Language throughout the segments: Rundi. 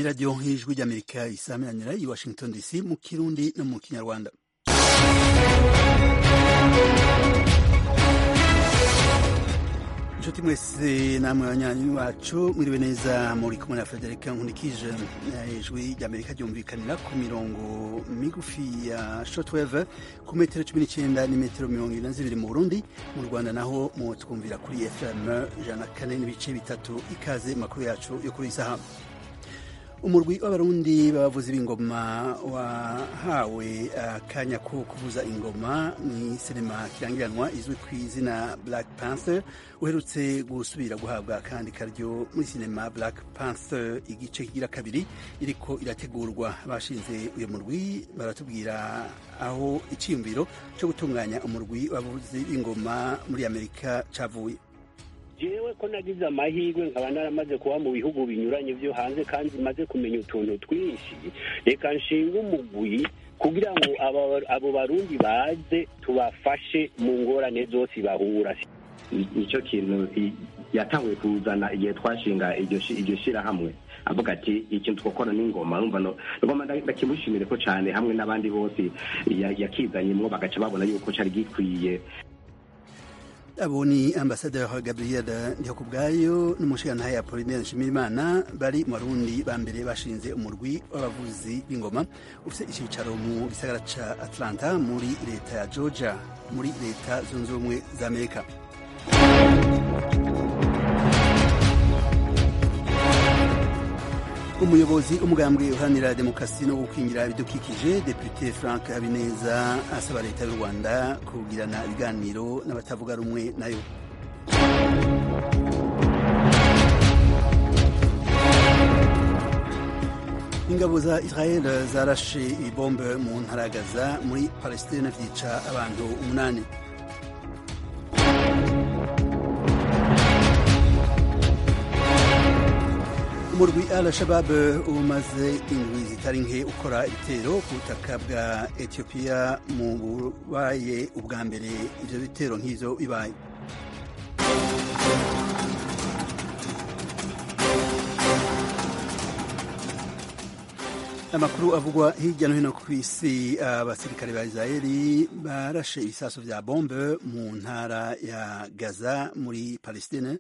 radiyo y'ijwi ry'amerika isameranira i washington dc mu kirundi no mu kinyarwanda inshuti mwese namwe abanyanyi bacu mwiriwe neza muri kumwe na frederica nkunikije ijwi ry'amerika ryumvikanira ku mirongo migufi ya shortwave ku metero cumi n'icyenda n'imetero mirongo ine na zibiri mu burundi mu rwanda naho mu twumvira kuri fm ijana na kane n'ibice bitatu ikaze makuru yacu yo kuri iyi saha umurwi w'abarundi b'abavuzi b'ingoma wahawe akanya ko kuvuza ingoma mu sinema kirangiranwa izwi ku izina black panther uherutse gusubira guhabwa akandi karyo muri sinema black panther igice kigira kabiri iriko irategurwa bashinze uyu murwi baratubwira aho icyiyumviro cyo gutunganya umurwi w'abavuzi b'ingoma muri amerika cavuye jewe ko nagize amahirwe nkaba naramaze kuba mu bihugu binyuranye vyo hanze kandi maze kumenya utuntu twinshi reka nshinga umugwi kugira ngo abo barundi baze tubafashe mu ngorane zose bahura nicyo kintu yatanguye kuzana igihe twashinga iryo shirahamwe avuga ati ikintu twakora n'ingoma numva ngoma ndakimushimire ko cyane hamwe n'abandi bose yakizanyemwo bagaca babona yuko cyari gikwiye abo ni ambasaderi gabriel ndihokubwayo n'umushirantahe apolinaire nshimirimana bari mu barundi ba mbere bashinze umurwi w'abavuzi b'ingoma ufite icyicaro mu gisagara ca atlanta muri leta ya georgia muri leta zunze ubumwe za amerika umuyobozi umugambwe uharanira demokarasi no gukingira ibidukikije depute frank habineza asaba leta y'u rwanda kugirana ibiganiro n'abatavuga rumwe nayo ingabo za israel zarashe ibombe mu ntara ya gaza muri palestine vyica abantu umunani umurwi al shabab umaze indwi zitari nke ukora ibitero ku butaka bwa etiyopiya mu bubaye ubwa mbere ivyo bitero nk'ivyo bibaye amakuru avugwa hirya no hino ku isi abasirikare ba israeli barashe ibisaso vya bombe mu ntara ya gaza muri palestine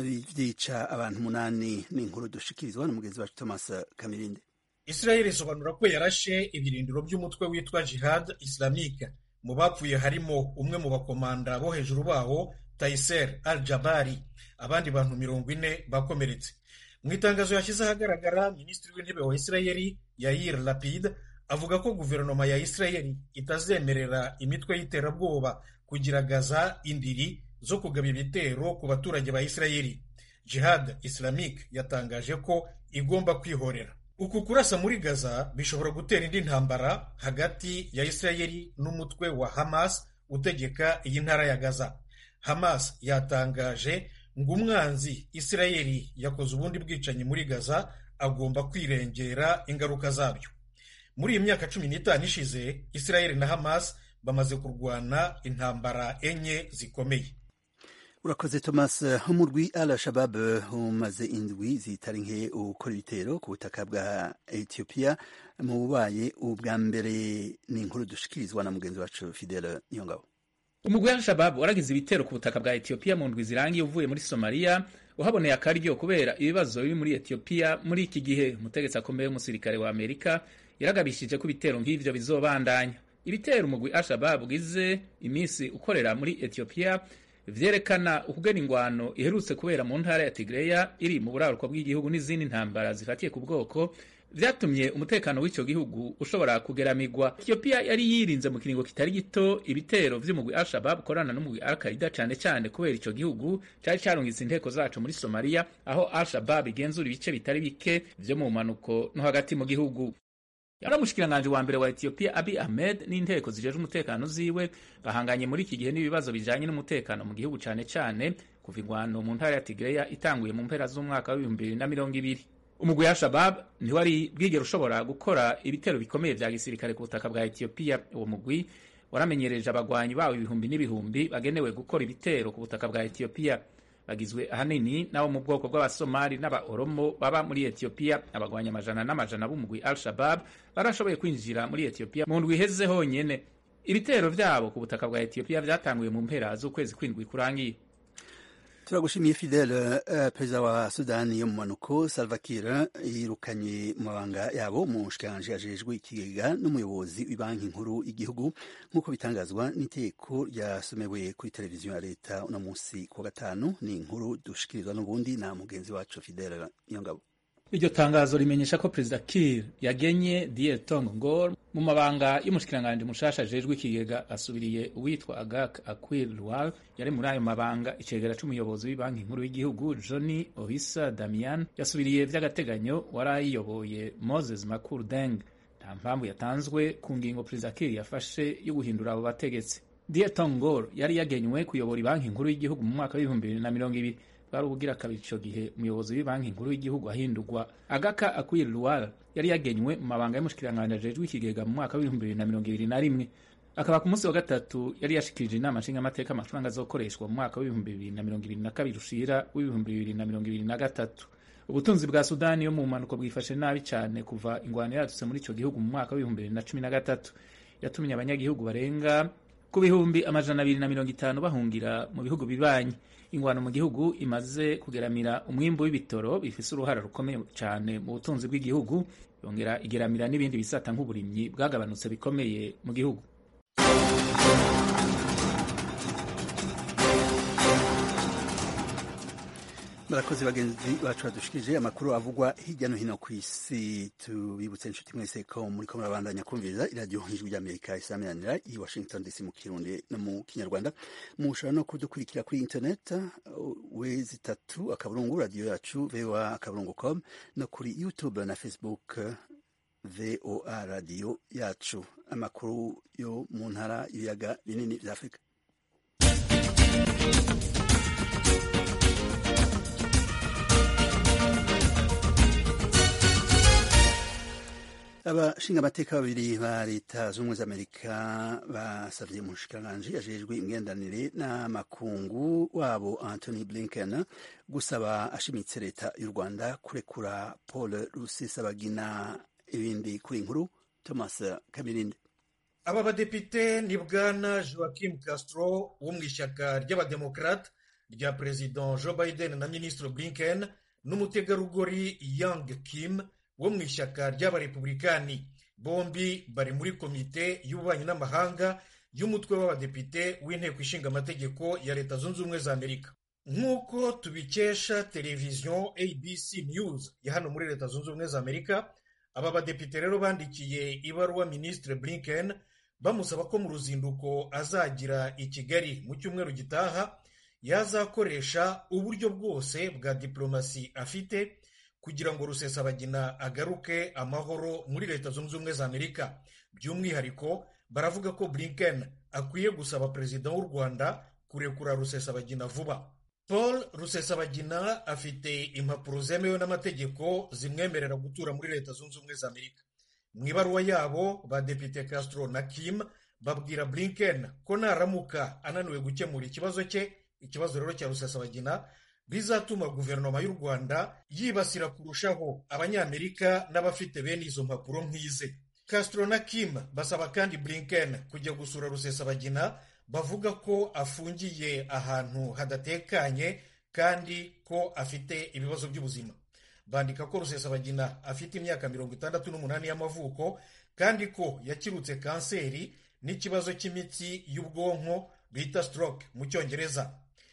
vyica abantu umunani n'inkuru dushikirizwa na mugenzi wacu thomas kamirinde israeli isobanura ko yarashe ibirindiro by'umutwe witwa jihad islamique mu bapfuye harimo umwe mu bakomanda bo hejuru bawo taiser al jabari abandi bantu mirongo ine bakomeretse mu itangazo yashyize ahagaragara minisitiri w'intebe wa isirayeli yair lapid avuga ko guverinoma ya isirayeli itazemerera imitwe y'iterabwoba kugira gaza indiri zo kugaba ibitero ku baturage ba isirayeli jihad islamique yatangaje ko igomba kwihorera uku kurasa muri gaza bishobora gutera indi ntambara hagati ya isirayeli n'umutwe wa hamas utegeka iyi ntara ya gaza hamas yatangaje ngo umwanzi isirayeli yakoze ubundi bwicanyi muri gaza agomba kwirengera ingaruka zabyo muri iyi myaka cumi n'itanu ishize isirayeli na hamas bamaze kurwana intambara enye zikomeye urakoze thomas umurwi al shabab umaze indwi zitari nke ukora ibitero ku butaka bwa etiyopiya mu bubaye ubwa mbere ni inkuru dushikirizwa na mugenzi wacu fidele niyongabo umugwi wa shabab waragize ibitero ku butaka bwa etiyopiya mu ndwi zirangiye uvuye muri somaliya uhaboneye akaryo kubera ibibazo biri muri etiyopiya muri iki gihe umutegetsi akomeye w'umusirikare wa amerika yaragabishije ko ibitero nk'ivyo bizobandanya ibitero umugwi al-shabab ugize iminsi ukorera muri etiyopiya vyerekana ukugena ingwano iherutse kubera mu ntara ya tigreya iri mu buraruko bw'igihugu n'izindi ntambara zifatiye ku bwoko vyatumye umutekano w'ico gihugu ushobora kugeramigwa ethiopia yari yirinze mu kiringo kitari gito ibitero vy'umugwi al-shabab ukorana n'umugwi al-qaida cane cane kubera ico gihugu cari carungitse inteko zaco muri somaliya aho al-shabab igenzura ibice bitari bike vyo mu manuko no hagati mu gihugu yari umushikiranganji wa mbere wa ethiopia abi ahmed n'inteko zijejwe umutekano ziwe bahanganye muri iki gihe n'ibibazo bijanye n'umutekano mu gihugu cane cane kuva ingwano mu ntara ya tigreya itanguye mu mpera z'umwaka w'ibihumbi bibiri na mirongo ibiri umugwi wa shabab ntiwari bwigera ushobora gukora ibitero bikomeye vya gisirikare ku butaka bwa etiyopiya uwo mugwi waramenyereje abagwanyi bawo ibihumbi n'ibihumbi bagenewe gukora ibitero ku butaka bwa etiyopiya bagizwe ahanini n'abo mu bwoko bw'abasomali n'abaoromo baba muri etiyopiya abagwanya amajana n'amajana b'umugwi al shabab barashoboye kwinjira muri etiyopiya mu ndwi iheze honyene ibitero vyabo ku butaka bwa etiyopiya vyatanguye mu mpera z'ukwezi kwindwi kurangiye turagushimiye fidele uh, perezida wa sudani yo mu manuko salva kiir yirukanye mu mabanga yabo mu nshikiranganji ajejwe ikigega n'umuyobozi w'ibanki nkuru y'igihugu nk'uko bitangazwa n'iteko ryasomewe kuri televiziyo ya leta uno munsi ku wa gatanu ni inkuru dushikirizwa n'ubundi na mugenzi wacu fidele niyongabo iryo tangazo rimenyesha ko perezida Kiir yagenye Dier Tong Ngor mu mabanga y'umushikiranganji mushasha ajejwe ikigega asubiriye uwitwa Agak Akwil Lual yari muri ayo mabanga icegera c'umuyobozi w'ibanki nkuru y'igihugu Johnny Ohisa Damian yasubiriye vy'agateganyo wari ayiyoboye Moses Makur Deng nta mpamvu yatanzwe ku ngingo perezida Kiir yafashe yo guhindura abo bategetsi Dier Tong Ngor yari yagenywe kuyobora ibanki nkuru y'igihugu mu mwaka w'ibihumbi bibiri na mirongo ibiri bwari ubugira kabiri ico gihe umuyobozi w'ibanki nkuru y'igihugu ahindurwa agaka akwir lual yari yagenywe mu mabanga y'umushikiranganji ajejwe ikigega mu mwaka w'ibihumbi bibiri na mirongo ibiri na rimwe akaba ku munsi wa gatatu yari yashikirije inama nshingamateka amafaranga azokoreshwa mu mwaka w'ibihumbi bibiri na mirongo ibiri na kabiri ushira w'ibihumbi bibiri na mirongo ibiri na gatatu ubutunzi bwa sudani yo mu mpanuko bwifashe nabi cyane kuva ingwano yadutse muri ico gihugu mu mwaka w'ibihumbi bibiri na cumi na gatatu yatumye abanyagihugu barenga ku bihumbi amajana abiri na mirongo itanu bahungira mu bihugu bibanyi ingwano mu gihugu imaze kugeramira umwimbu w'ibitoro bifise uruhara rukomeye cyane mu butunzi bw'igihugu yongera igeramira n'ibindi bisata nk'uburimyi bwagabanutse bikomeye mu gihugu murakoze bagenzi bacu badushikije amakuru avugwa hirya no hino ku isi tubibutse inshuti mwese ko muri ko murabandanya kumviriza iradiyo ijwi ry'amerika isaminanira i washington dc mu kirundi no mu kinyarwanda mushobora no kudukurikira kuri internet wezi itatu akaburungu radiyo yacu voa akaburungu com no kuri youtube na facebook voa radiyo yacu amakuru yo mu ntara y'ibiyaga binini bya afurika abashinga amateka babiri ba leta z'ubumwe z'amerika basavye umushikiranganji ajejwe imigenderanire n'amakungu wabo anthony blinken gusaba ashimitse leta y'u rwanda kurekura paul rusesabagina ibindi kuri inkuru thomas kamirinde aba badepite ni bwana joaquim castro wo mu ishyaka ry'abademokrate rya perezida joe biden na minisitiri blinken n'umutegarugori young kim wo mu ishyaka ry'abarepublikani bombi bari muri komite y'ububanyi n'amahanga y'umutwe w'abadepite w'inteko ishinga amategeko ya leta zunze ubumwe za amerika nk'uko tubikesha televiziyo abc news ya hano muri leta zunze ubumwe za amerika aba badepite rero bandikiye ibaruwa minisitiri blinken bamusaba ko mu ruzinduko azagira i kigali mu cyumweru gitaha yazakoresha uburyo bwose bwa diplomasi afite kugira ngo rusesabagina agaruke amahoro muri leta zunze ubumwe za amerika by'umwihariko baravuga ko blinken akwiye gusaba perezida w'u rwanda kurekura rusesabagina vuba paul rusesabagina afite impapuro zemewe n'amategeko zimwemerera gutura muri leta zunze ubumwe za amerika mu ibaruwa yabo badepite castro na kim babwira blinken ko naramuka ananiwe gukemura ikibazo cye ikibazo rero cya rusesabagina bizatuma guverinoma y'u rwanda yibasira kurushaho abanyamerika n'abafite bene izo mpapuro nk'ize castro na kim basaba kandi blinken kujya gusura rusesabagina bavuga ko afungiye ahantu hadatekanye kandi ko afite ibibazo by'ubuzima bandika ko rusesabagina afite imyaka mirongo itandatu n'umunani y'amavuko kandi ko yakirutse kanseri n'ikibazo cy'imitsi y'ubwonko bita stroke mu cyongereza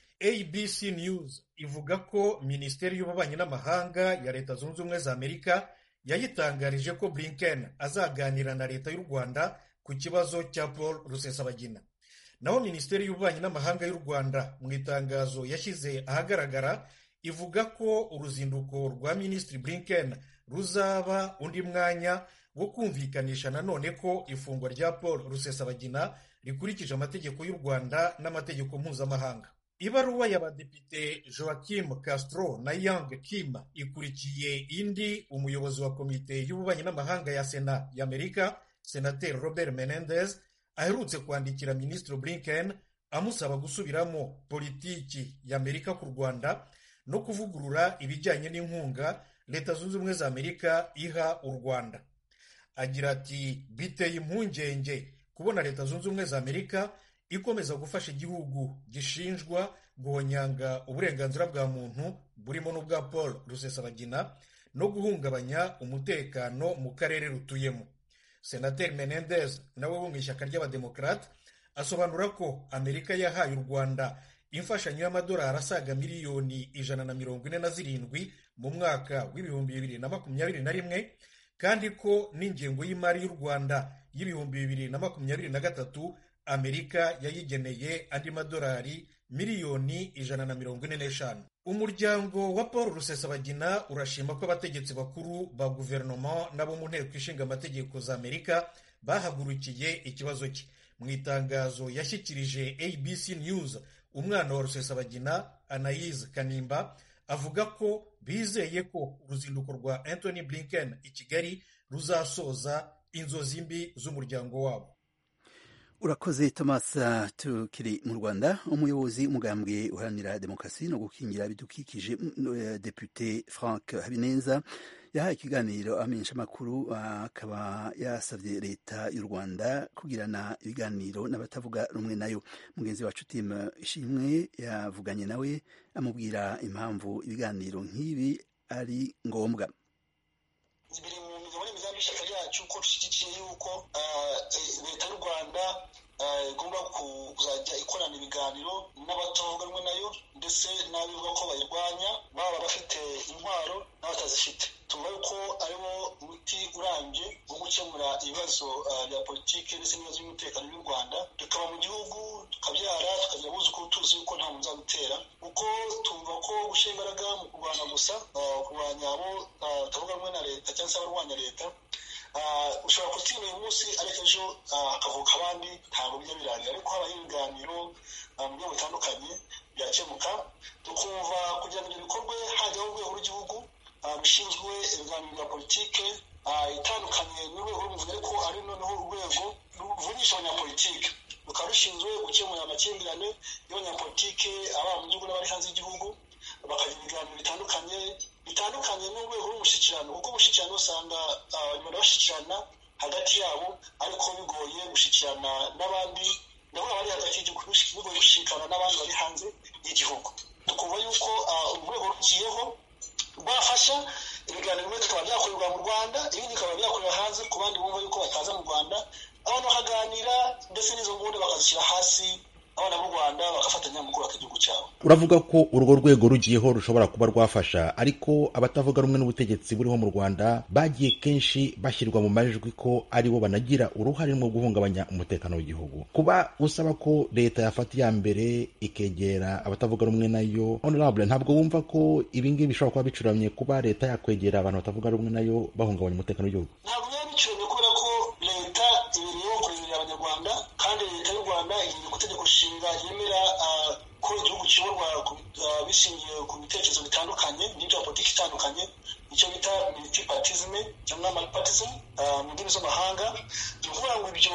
abc news ivuga ko minisiteri y'ububanyi n'amahanga ya leta zunze ubumwe za amerika yayitangarije ko blinken azaganira na leta y'u rwanda ku kibazo cya paul rusesabagina naho minisiteri y'ububanyi n'amahanga y'u rwanda mu itangazo yashyize ahagaragara ivuga ko uruzinduko rwa minisitiri blinken ruzaba undi mwanya wo kumvikanisha nanone ko ifungwa rya paul rusesabagina rikurikije amategeko y'u rwanda n'amategeko mpuzamahanga ibaruwa y'abadepite joaquim castro na young kim ikurikiye indi umuyobozi wa komite y'ububanyi n'amahanga ya sena y'amerika senateri robert menendez aherutse kwandikira minisitiri blinken amusaba gusubiramo politiki y'amerika ku rwanda no kuvugurura ibijyanye n'inkunga leta zunze ubumwe za amerika iha u rwanda agira ati biteye impungenge kubona leta zunze ubumwe za amerika ikomeza gufasha igihugu gishinjwa guhonyanga uburenganzira bwa muntu burimo n'ubwa paul rusesabagina no guhungabanya umutekano mu karere rutuyemo senateri menendez nawe wo mu ishyaka ry'abademokarate asobanura ko amerika yahaye u rwanda imfashanyo y'amadolari asaga miliyoni ijana na mirongo ine na zirindwi mu mwaka w'ibihumbi bibiri na makumyabiri na rimwe kandi ko n'ingengo y'imari y'u rwanda y'ibihumbi bibiri na makumyabiri na gatatu amerika yayigeneye andi madolari miliyoni ijana na mirongo ine n'eshanu umuryango wa paul rusesabagina urashima ko abategetsi bakuru ba guverinoma n'abo mu nteko ishinga amategeko za amerika bahagurukiye ikibazo cye mu itangazo yashyikirije abc news umwana wa rusesabagina anayize kanimba avuga ko bizeye ko uruzinduko rwa anthony blinken i kigali ruzasoza inzozi mbi z'umuryango wabo urakoze thomas tukiri mu rwanda umuyobozi umugambwe uharanira demokarasi no gukingira ibidukikije depute frank habineza yahaye ikiganiro amenyesha amakuru akaba yasabye leta y'u rwanda kugirana ibiganiro n'abatavuga rumwe nayo mugenzi wacu tim ishimwe yavuganye nawe amubwira impamvu ibiganiro nk'ibi ari ngombwa biri mu migabo n'imigambi y'ishyaka ryacu ko dushyigikiye yuko leta y'u rwanda igomba kuzajya ikorana ibiganiro n'abatavuga rumwe nayo ndetse n'abivuga ko bayirwanya baba bafite intwaro n'abatazifite tuvuga yuko ariwo muti urambye wo gukemura ibibazo bya politiki ndetse n'ibibazo by'umutekano by'u rwanda tukaba mu gihugu tukabyara tukagira abuzukuru tuzi yuko nta muntu uzadutera kuko tumva ko gushyira imbaraga mu kurwanya gusa kurwanya abo batavuga rumwe na leta cyangwa se abarwanya leta ushobora kutinya uyu munsi ariko ejo hakavuka abandi ntabwo bijya birangira ariko habaho ibiganiro mu buryo butandukanye byakemuka tukumva kugira ngo ibyo bikorwe hajyaho urwego rw'igihugu rushinzwe ibiganiro bya politike itandukanye n'urwego rw'umuvunyi ariko ari noneho urwego ruvunisha abanyapolitike rukaba rushinzwe gukemura amakimbirane y'abanyapolitike ababa mu gihugu n'abari hanze y'igihugu bakagira ibiganiro bitandukanye bitandukanye n'urwego rw'umushyikirano kuko umushyikirano usanga abanyarwanda bashyikirana hagati yabo ariko bigoye gushyikirana n'abandi nabo bari hagati y'igihugu bigoye gushyikirana n'abandi bari hanze y'igihugu tukumva yuko urwego rugiyeho rwafasha ibiganiro bimwe bikaba byakorerwa mu rwanda ibindi bikaba byakorera hanze ku bandi bumva yuko bataza mu rwanda abantu bakaganira ndetse n'izo nguni bakazishyira hasi abana b'u rwanda bagafatanya mu kubaka igihugu cyabo uravuga ko urwo rwego rugiyeho rushobora kuba rwafasha ariko abatavuga rumwe n'ubutegetsi buriho mu rwanda bagiye kenshi bashyirwa mu majwi ko aribo banagira uruhare mu guhungabanya umutekano w'igihugu kuba usaba ko leta yafata iya mbere ikegera abatavuga rumwe nayo honorable ntabwo wumva ko ibingibi bishobora kuba bicuramye kuba leta yakwegera abantu batavuga rumwe nayo bahungabanya umutekano w'igihugu ntabwo biba bicuramye kubera ko leta ibiriho kureberera abanyarwanda kandi leta y'u rwanda igiye ku itegeko nshinga yemera ko igihugu kiyoborwa bishingiye ku bitekerezo bitandukanye n'ibya politiki itandukanye icyo bita multipartisme cyangwa multipartism mu ndimi z'amahanga ni ukuvuga ngo ibyo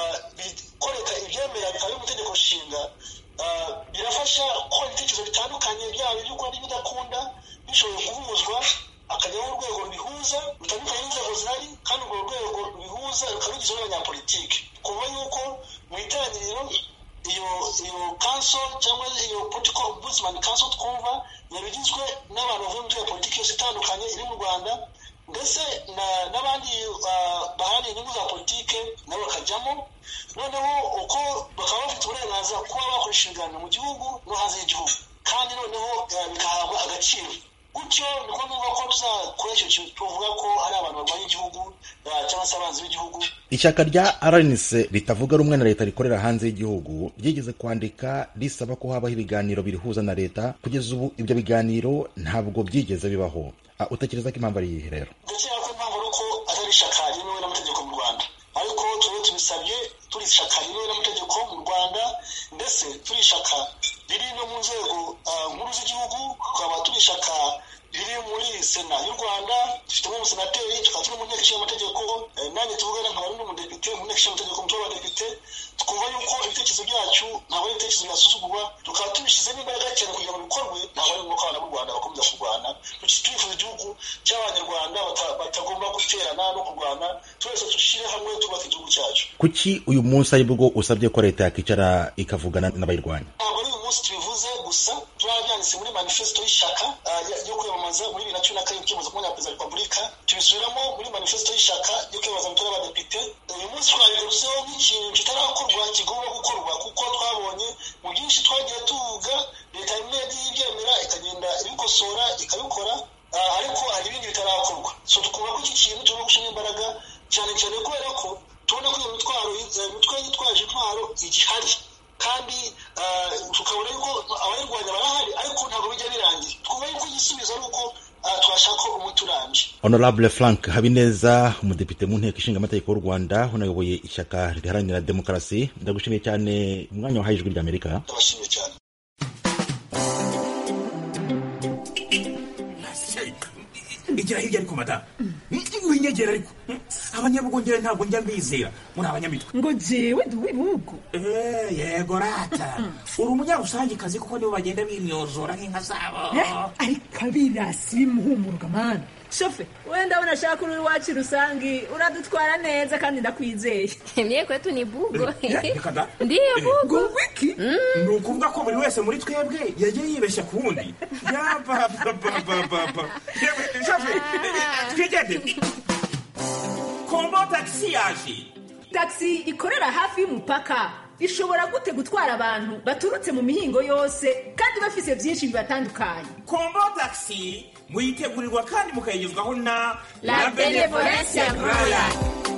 ko leta ibyemera bikaba biri mu itegeko nshinga birafasha ko ibitekerezo bitandukanye byaba iby'ukunda n'ibidakunda bishoboye guhuzwa akajyaho urwego rubihuza rutandukanye n'inzego zihari kandi urwo rwego rubihuza rukaba rugizwe n'abanyapolitiki kuva yuko mu itangiriro iyo iyo kanso cyangwa iyo political ombudsman kanso twumva yabigizwe n'abantu bavuye mu mitwe ya politiki yose itandukanye iri mu rwanda ndetse n'abandi baharanira inyungu za politike nabo bakajyamo noneho uko bakaba bafite uburenganzira kuba bakoresha ibiganiro mu gihugu no hanze y'igihugu kandi noneho bikahabwa agaciro gutyo niko numva ko tuzakora icyo kintu tuvuga ko hari abantu barwanya igihugu cyangwa se abanzi b'igihugu ishyaka rya rnc ritavuga rumwe na leta rikorera hanze y'igihugu ryigeze kwandika risaba ko habaho ibiganiro birihuza na leta kugeza ubu ibyo biganiro ntabwo byigeze bibaho utekereza ko impamvu ari iyihe rero ndakeka ko impamvu ari uko atari ishyaka ryemewe n'amategeko mu rwanda ariko tuba tubisabye turi ishyaka ryemewe n'amategeko mu rwanda ndetse turi ishyaka riri no mu nzego nkuru z'igihugu tukaba turi ishyaka riri ziri muri sena y'u rwanda dufitemo umusenateri tukaba turi mu nteko ishinga amategeko nanjye tuvugana nkaba ari n'umudepite mu nteko ishinga amategeko umutwe w'abadepite twumva yuko ibitekerezo byacu ntabwo ari ibitekerezo byasuzugurwa tukaba tubishyizemo imbaraga cyane kugira ngo bikorwe ntabwo ari ngombwa abana b'u rwanda bakomeza kurwana turifuza igihugu cy'abanyarwanda batagomba guterana no kurwana twese dushyire hamwe twubaka igihugu cyacu kuki uyu munsi aribwo usabye ko leta yakicara ikavugana n'abayirwanya ntabwo ari uyu munsi tubivuze gusa turabyanditse muri manifesito y'ishyaka yo kwiyamamaza muri bibiri na cumi na karindwi kwiyamamaza ku perezida wa repubulika tubisubiramo muri manifesito y'ishyaka yo kwiyamamaza amatora y'abadepite uyu munsi twabigarutseho nk'ikintu kitarakorwa kigomba gukorwa kuko twabonye mu byinshi twagiye tuvuga leta imwe yagiye ibyemera ikagenda ibikosora ikabikora ariko hari ibindi bitarakorwa so tukumva ko iki kintu tugomba gushyiramo imbaraga cyane cyane kubera ko tubona ko iyo mitwaro imitwe yitwaje intwaro igihari kandi tukabona yuko abayirwanya barahari ariko ntabwo bijya birangira twumva yuko igisubizo ari uko twashaka umuti urambye honorable frank habineza umudepite mu nteko ishinga amategeko y'u rwanda unayoboye ishyaka riharanira demokarasi ndagushimiye cyane umwanya wahaye ijwi ry'amerika ndabashimiye cyane igira hirya ariko madamu winyegera ariko abanyabugongera ntabwo njya mbizera muri abanyamitwe ngo jewe ndi uw'ibihugu yego rata uri umunyarusangikazi kuko nibo bagenda bimyozora nk'inka zabo ariko abirasi bimuhumuruka mani shofe wenda abona ashaka uri iwacu rusangi uradutwara neza kandi ndakwizeye mye kwetu ni bugo reka da ndiyo bugo ngo wiki ni ukuvuga ko buri wese muri twebwe yagiye yibeshya ku wundi yabababababa shofe twigendere kombo tagisi yaje tagisi ikorera hafi y'umupaka ishobora gute gutwara abantu baturutse mu mihingo yose kandi bafise byinshi bibatandukanye kombo tagisi muyitegurirwa kandi mukayigezwaho na La Benevolencia Royal.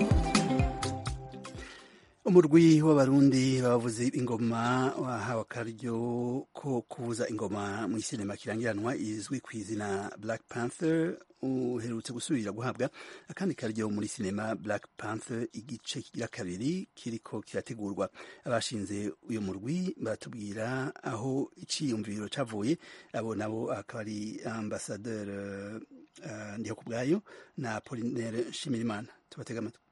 umurwi w'abarundi bavuze ingoma wahawe akaryo ko kuvuza ingoma mu isinema kirangiranwa izwi ku izina black panther uherutse gusubira guhabwa akandi karyo muri sinema black panther igice kigira kabiri kiriko kirategurwa abashinze uyu murwi baratubwira aho iciyumviro cavuye abo nabo akaba ari ambasadeur uh, ndiho kubwayo na Apollinaire Nshimirimana tubatega amatwi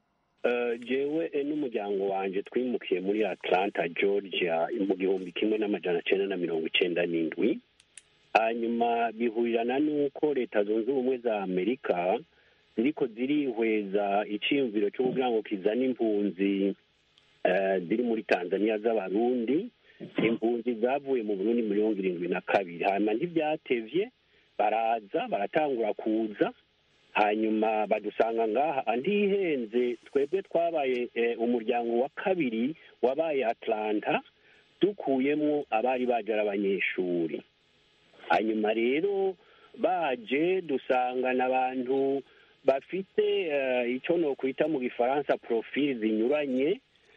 jewe n'umuryango wanjye twimukiye muri atlanta georgia mu gihumbi kimwe n'amajana cyenda na mirongo icyenda n'indwi hanyuma bihurirana n'uko leta zunze ubumwe za amerika ziriko zirihweza icyiyumviro cyo kugira ngo kizane impunzi ziri muri tanzania z'abarundi impunzi zavuye mu burundi mirongo irindwi na kabiri hanyuma ntibyatevye baraza baratangura kuza hanyuma badusanga ngaha andihenze twebwe twabaye umuryango wa kabiri wabaye atlanta dukuyemo abari baje ari abanyeshuri hanyuma rero baje dusangana abantu bafite icyo nokwita mu gifaransa profili zinyuranye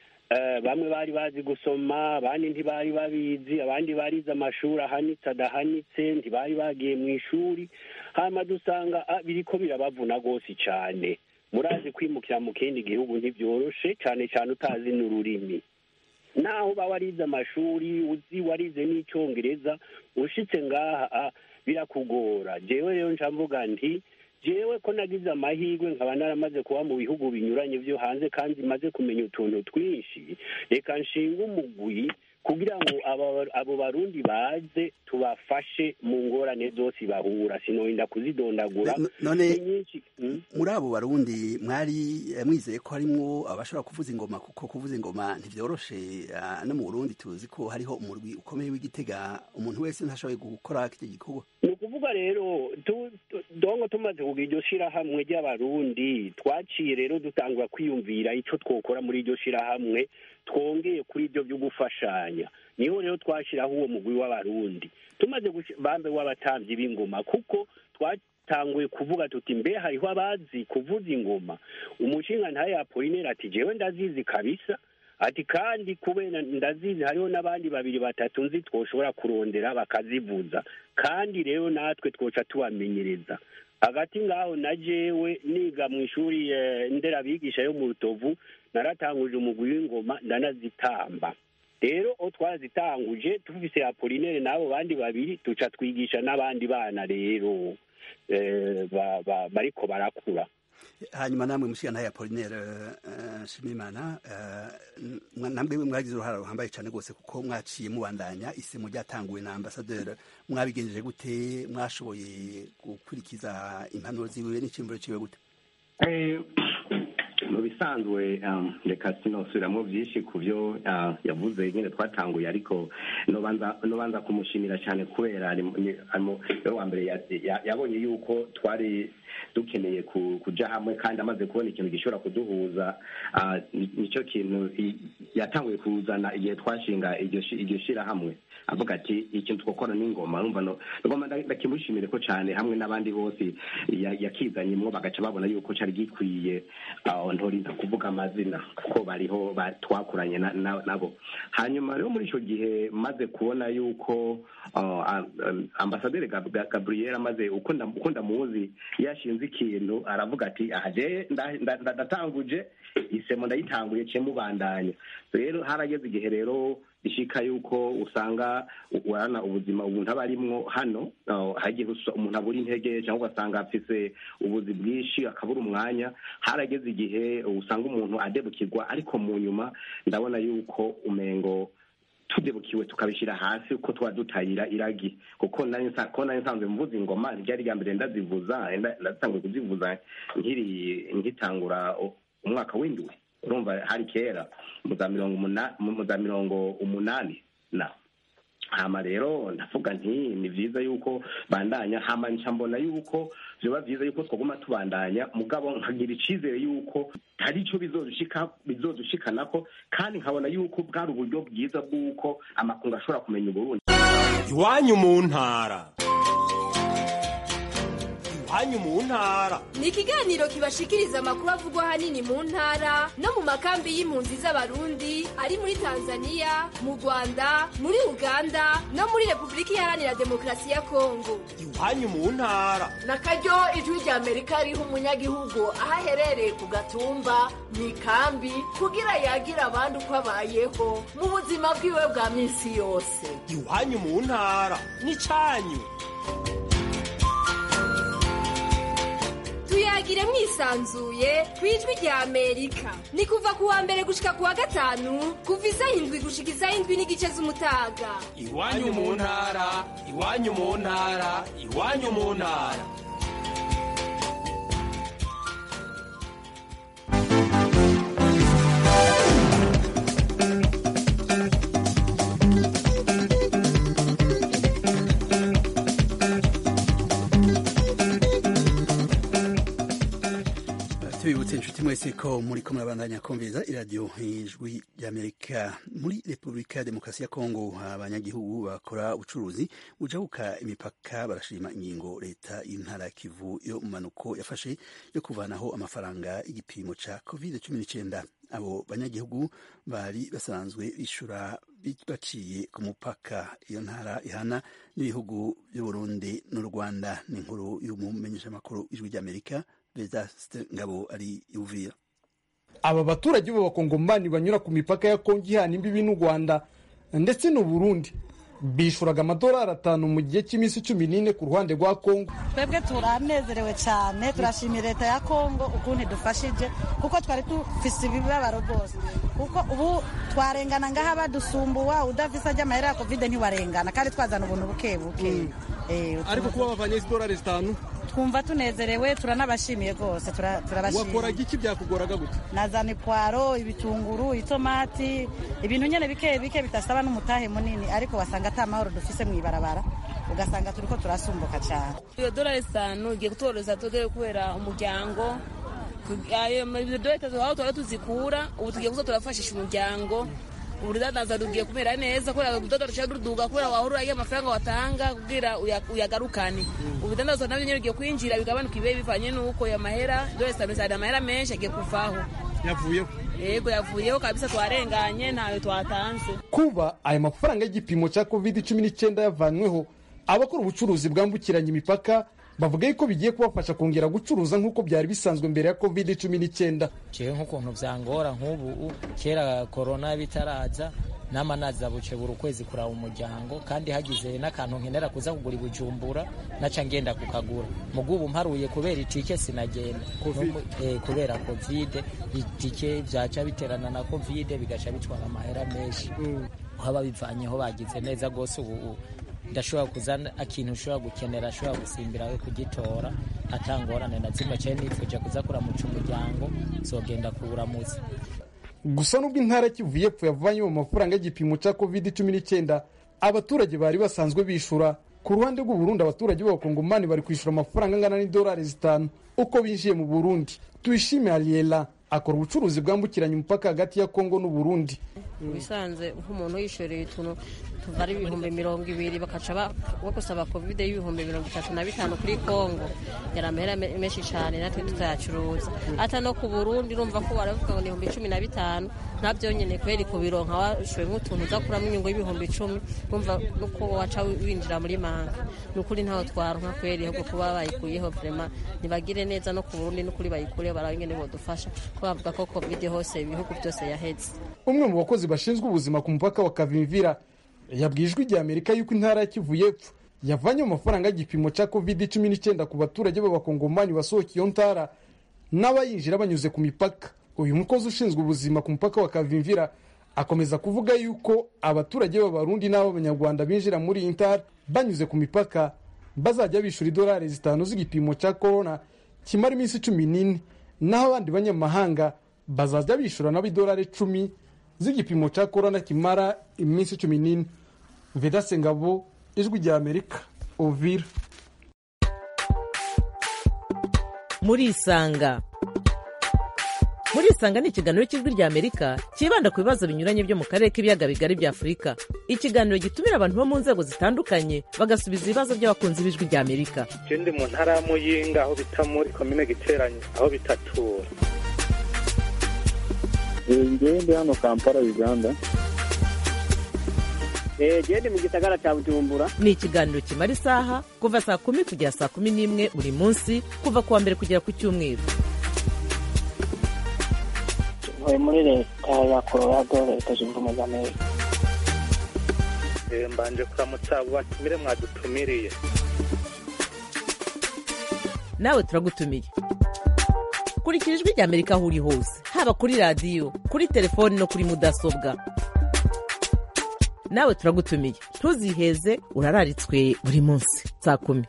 bamwe bari bazi gusoma abandi ntibari babizi abandi barize amashuri ahanitse adahanitse ntibari bagiye mu ishuri hanyuma dusanga biriko birabavuna rwose cyane murazi kwimukira mu kindi gihugu ntibyoroshe cyane cyane utazi n'ururimi naho uba warize amashuri uzi warize n'icyongereza ushitse ngaha birakugora jewe rero nca mvuga nti jewe ko nagize amahirwe nkaba naramaze kuba mu bihugu binyuranye byo hanze kandi maze kumenya utuntu twinshi reka nshinga umugwi kugira ngo abo barundi baze tubafashe mu ngorane zose bahura sinorinda kuzidondagura none muri abo barundi mwari mwizeye ko harimwo abashobora kuvuza ingoma kuko kuvuza ingoma ntivyoroshe no mu burundi tuzi ko hariho umurwi ukomeye w'igitega umuntu wese ntashoboye gukora kiti gikorwa ni ukuvuga rero dongo tumaze kugira iryo shirahamwe ry'abarundi twaciye rero dutangura kwiyumvira ico twokora muri iryo shirahamwe twongeye kuri ibyo byo gufashanya niho rero twashyiraho uwo mugwi w'abarundi tumaze bambe w'abatambyi b'ingoma kuko twatanguye kuvuga tuti mbe hariho abazi kuvuza ingoma umushinga ntayo apolinera ati jewe ndazizi kabisa ati kandi kubera ndazizi hariho n'abandi babiri batatu nzi twoshobora kurondera bakazivuza kandi rero natwe twoca tubamenyereza hagati ngaho na jewe niga mu ishuri nderabigisha yo mu rutovu naratanguje umugwi w'ingoma ndanazitamba rero aho twazitanguje tufise apolinere n'abo bandi babiri tuca twigisha n'abandi bana rero eh, ba- ba- bariko barakura hanyuma namwe mushikana ya Apollinaire uh, Shimimana uh, namwe mwagize uruhara ruhambaye cyane rwose kuko mwaciye mubandanya isemo ryatanguwe na ambassadeur mwabigenjeje gute mwashoboye gukurikiza impanuro ziwe n'ikimburo ciwe gute Eh, mu bisanzwe um, reka sinosubiramo byinshi ku byo uh, yavuze nyine twatanguye ariko nobanza nobanza kumushimira cyane kubera ari mu- ni- ari mu- we wa mbere ya- ya- yabonye yuko twari dukeneye ku- kuja hamwe kandi amaze kubona ikintu gishobora kuduhuza uh, ni- nicyo kintu i- yatanguye kuzana igihe twashinga iryo shi- iryo shirahamwe avuga ati ikintu twakora n'ingoma urumva no ngoma nda- ndakimushimire ko cyane hamwe n'abandi bose ya- yakizanyemwo bagaca babona yuko cari gikwiye aho ntorinda kuvuga amazina kuko bariho ba- twakoranye na- na- nabo hanyuma rero muri ico gihe maze kubona yuko uh, am- am- ambasaderi Gab- Gab- gabriel amaze uko nda- uko ndamuzi yashinze ikintu aravuga ati aha je nda- nda- nda- ndatanguje isemo ndayitanguye ce mubandanya rero harageze igihe rero bishika yuko usanga urana ubuzima umuntu aba arimwo hano uh, hagiye gusa- umuntu abura intege cyangwa ugasanga afise ubuzi bwinshi akabura umwanya harageze igihe usanga umuntu adebukirwa ariko mu nyuma ndabona yuko umengo tudebukiwe tukabishyira hasi uko tuba dutayira iragi kuko nari nsa- ko nari nsanzwe mvuza ingoma ryari rya mbere ndazivuza nda- ndatanguye kuzivuza nkiri nkitangura u- umwaka w'indwi urumva hari kera mu za mirongo umuna- mu za mirongo umunani na hama rero ndavuga nti ni vyiza yuko bandanya hama nca mbona yuko vyoba vyiza yuko twaguma tubandanya mugabo nkagira icizere yuko hari ico bizodushika bizodushikanako kandi nkabona yuko bwari uburyo bwiza bw'uko amakungu ashobora kumenya uburundi iwanyu mu ntara iwanyu mu ntara ni ikiganiro kibashikiriza amakuru avugwa ahanini mu ntara no mu makambi y'impunzi z'abarundi ari muri tanzania mu rwanda muri uganda no muri repubulika iharanira demokarasi ya kongo iwanyu mu ntara na karyo ijwi rya amerika riha umunyagihugu aho aherereye ku gatumba mu ikambi kugira yagira abandi uko abayeho mu buzima bwiwe bwa minsi yose iwanyu mu ntara n'icanyu tuyagire mwisanzuye ku ijwi rya amerika ni kuva ku wa mbere gushika ku wa gatanu kuva isaha indwi gushika isaha indwi n'igice z'umutaga iwanyu mu ntara iwanyu mu ntara iwanyu mu ntara tubibutse inshuti mwese ko muri ko murabandanya kumviriza iradiyo ijwi ry'amerika muri repubulika ya demokarasi ya kongo abanyagihugu bakora ubucuruzi bujabuka imipaka barashima ingingo leta y'intara ya kivu yo mu manuko yafashe yo kuvanaho amafaranga y'igipimo ca covid cumi n'icyenda abo banyagihugu bari basanzwe bishura baciye ku mupaka iyo ntara ihana n'ibihugu by'uburundi n'u rwanda ni inkuru y'umumenyeshamakuru ijwi ry'amerika Vedaste Ngabo ari Uvira. aba baturage b'abakongomani banyura ku mipaka ya kongo ihana imbibi n'u rwanda ndetse n'u burundi bishuraga amadolari atanu mu gihe cy'iminsi cumi n'ine ku ruhande rwa kongo twebwe turanezerewe cyane turashimira leta ya kongo ukuntu idufashije kuko twari dufise ibibabaro rwose kuko ubu twarengana ngaha badusumbuwa udafise ajya amahera ya kovide ntiwarengana kandi twazana ubuntu buke buke ariko kuba bavanye izi dolari zitanu twumva tunezerewe turanabashimiye rwose turabashimiye wakoraga iki byakugoraga gute nazana ipwaro ibitunguru itomati ibintu nyine bike bike bitasaba n'umutahe munini ariko wasanga ata mahoro dufise mu ibarabara ugasanga turiko turasumbuka cyane iyo dolari zitanu igiye kutworoza tudere kubera umuryango ayo dolari itatu aho twari tuzikura ubu tugiye kuza turafashisha umuryango urudandaza rugiye kumera neza kubera urudodo rushaka ruduga kubera wahora uraye amafaranga watanga kugira uyagarukane ubudandaza nabyo nyine rugiye kwinjira bigabanuka ibihe bivanye n'uko ayo mahera dolari zitanu zari amahera menshi agiye kuvaho yavuyeho yego yavuyeho kabisa twarenganye ntayo twatanze kuba aya mafaranga y'igipimo cya covid cumi n'icyenda yavanyweho abakora ubucuruzi bwambukiranya imipaka bavuga yuko bigiye kubafasha kongera gucuruza nk'uko byari bisanzwe mbere ya covid cumi n'icyenda jewe nk'ukuntu vyangora nk'ubu kera korona bitaraza nama naza buce buri ukwezi kuraba umuryango kandi hagize n'akantu nkenera kuza kugura ibujumbura naca ngenda kukagura mugubu mparuye kubera itike sinagenda eh, kubera covid itike vyaca biterana na covid bigaca bitwara amahera menshi haba bivanyeho bagize neza gose ubu ndashobora kuzana akintu ushobora gukenera ashobora gusimbira we kugitora atangorane na zimwe cyane nifuje kuza kuramuca umuryango zogenda kuwuramutsa gusa n'ubwo intara kivu y'epfo yavanywe mu mafaranga y'igipimo cya covid cumi n'icyenda abaturage bari basanzwe bishura ku ruhande rw'u Burundi abaturage b'abakongomani bari kwishyura amafaranga angana n'idolari zitanu uko binjiye mu burundi tuyishime ariela akora ubucuruzi bwambukiranya umupaka hagati ya kongo n'u Burundi bisanze nk'umuntu yishoreye utuntu tuva ari ibihumbi mirongo ibiri bakaca bagusaba kovide y'ibihumbi mirongo itatu na bitanu kuri kongo yari amahera menshi cyane natwe tutayacuruza ata no ku burundi urumva ko baravuga ngo ni ibihumbi cumi na bitanu nta byonyine kweri kubironka washoye nk'utuntu uza kuramo inyungu y'ibihumbi icumi urumva nuko waca winjira muri manga ni ukuri ntaho twaronka kweri ahubwo kuba bayikuyeho vrema ntibagire neza no ku burundi n'ukuri bayikureho barabe ingene bodufasha ko bavuga ko kovide hose ibihugu byose yaheze umwe mu bakozi bashinzwe ubuzima ku mupaka wa kavimvira yabwiye ijwi rya amerika yuko intara ya kivu y'epfo yavanye mu mafaranga y'igipimo cya covid cumi n'icyenda ku baturage b'abakongomani basohoka iyo ntara n'abayinjira banyuze ku mipaka uyu mukozi ushinzwe ubuzima ku mupaka wa kavimvira akomeza kuvuga yuko abaturage b'abarundi n'ab'abanyarwanda binjira muri iyi ntara banyuze ku mipaka bazajya bishyura idolari zitanu z'igipimo cya korona kimara iminsi cumi n'ine naho abandi banyamahanga bazajya bishyura nabo idolari icumi z'igipimo cya korona kimara iminsi cumi n'ine vedase ngabo ijwi rya amerika ovira muri isanga muri isanga ni ikiganiro cy'ijwi rya amerika cyibanda ku bibazo binyuranye byo mu karere k'ibiyaga bigari bya afurika ikiganiro gitumira abantu bo mu nzego zitandukanye bagasubiza ibibazo by'abakunzi b'ijwi rya amerika ndi mu ntara ya muyinga aho bita muri komine giteranye aho bitatura ngewe ndi hano kampala uganda genda mu gisagara cya bujumbura ni ikiganiro kimara isaha kuva saa kumi kugera saa kumi n'imwe buri munsi kuva ku wa mbere kugera ku cyumweru ntuye muri leta ya colorado leta zunze ubumwe za amerika mbanje kuramutsa abo batumire mwadutumiriye nawe turagutumiye kurikira ijwi rya amerika aho uri hose haba kuri radiyo kuri telefoni no kuri mudasobwa nawe turagutumiye ntuziheze urararitswe buri munsi saa kumi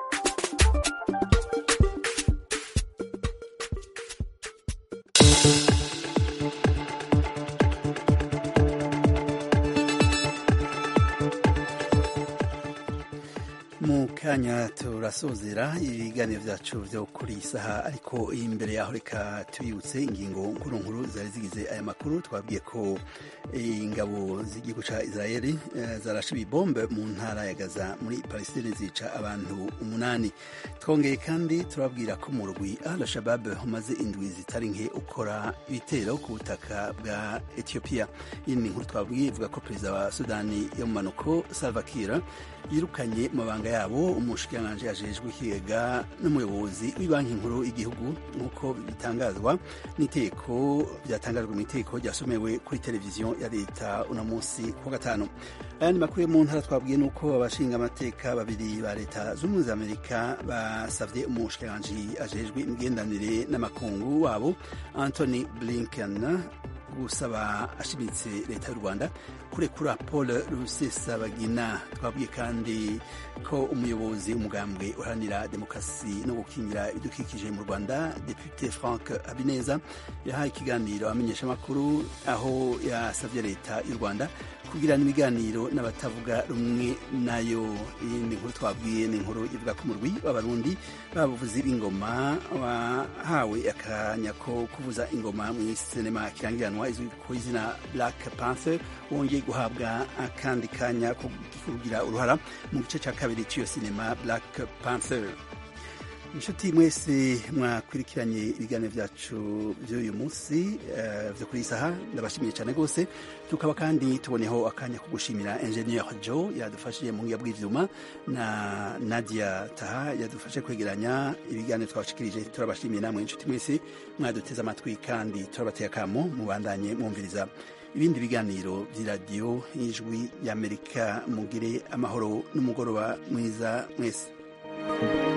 mu kanya turasozera ibiganiro byacu byo kuri iyi saha ariko imbere yaho reka tubibutse ingingo nkuru nkuru zari zigize aya makuru twabwiye ko ingabo z'igihugu cya israel zarashe ibibombe mu ntara ya gaza muri palestine zica abantu umunani twongeye kandi turabwira ko mu rugwi al shabab umaze indwi zitari nke ukora ibitero ku butaka bwa etiyopiya iyi ni inkuru twabwiye ivuga ko perezida wa sudani y'umumanuko salva kiir yirukanye mu mabanga yabo umushikiranganji ajejwe ikigega n'umuyobozi w'ibanki nkuru y'igihugu nk'uko bitangazwa n'iteko byatangajwe mu iteko ryasomewe kuri televiziyo ya leta uno munsi ku gatanu ayandi makuru yo mu ntara twabwiye ni uko abashinga amateka babiri ba leta z'ubumwe za amerika basabye umushikiranganji ajejwe imigendanire n'amakungu wabo anthony blinken gusaba ashimitse leta y'u rwanda kurekura paul rusesabagina twabwiye kandi ko umuyobozi umugambwe uharanira demokarasi no gukingira ibidukikije mu rwanda depute frank habineza yahaye ikiganiro amenyeshamakuru aho yasabye leta y'u rwanda kugirana ibiganiro n'abatavuga rumwe nayo iyindi nkuru twabwiye ni inkuru ivuga ko umurwi w'abarundi babuvuzi b'ingoma wahawe akanya ko kuvuza ingoma mu sinema kirangiranwa izwi ku izina black panther wongeye guhabwa akandi kanya ko kugira uruhara mu gice cya kabiri cy'iyo sinema black panther inshuti mwese mwakurikiranye ibiganiro byacu by'uyu munsi byo kuri iyi saha ndabashimiye cyane rwose tukaba kandi tuboneho akanya ko gushimira engineer jo yadufashije mu ngiga bw'ibyuma na nadia taha yadufashe kwegeranya ibiganiro twabashikirije turabashimiye namwe inshuti mwese mwaduteze amatwi kandi turabateye akamo mubandanye mwumviriza ibindi biganiro by'iradiyo y'ijwi y'amerika mugire amahoro n'umugoroba mwiza mwese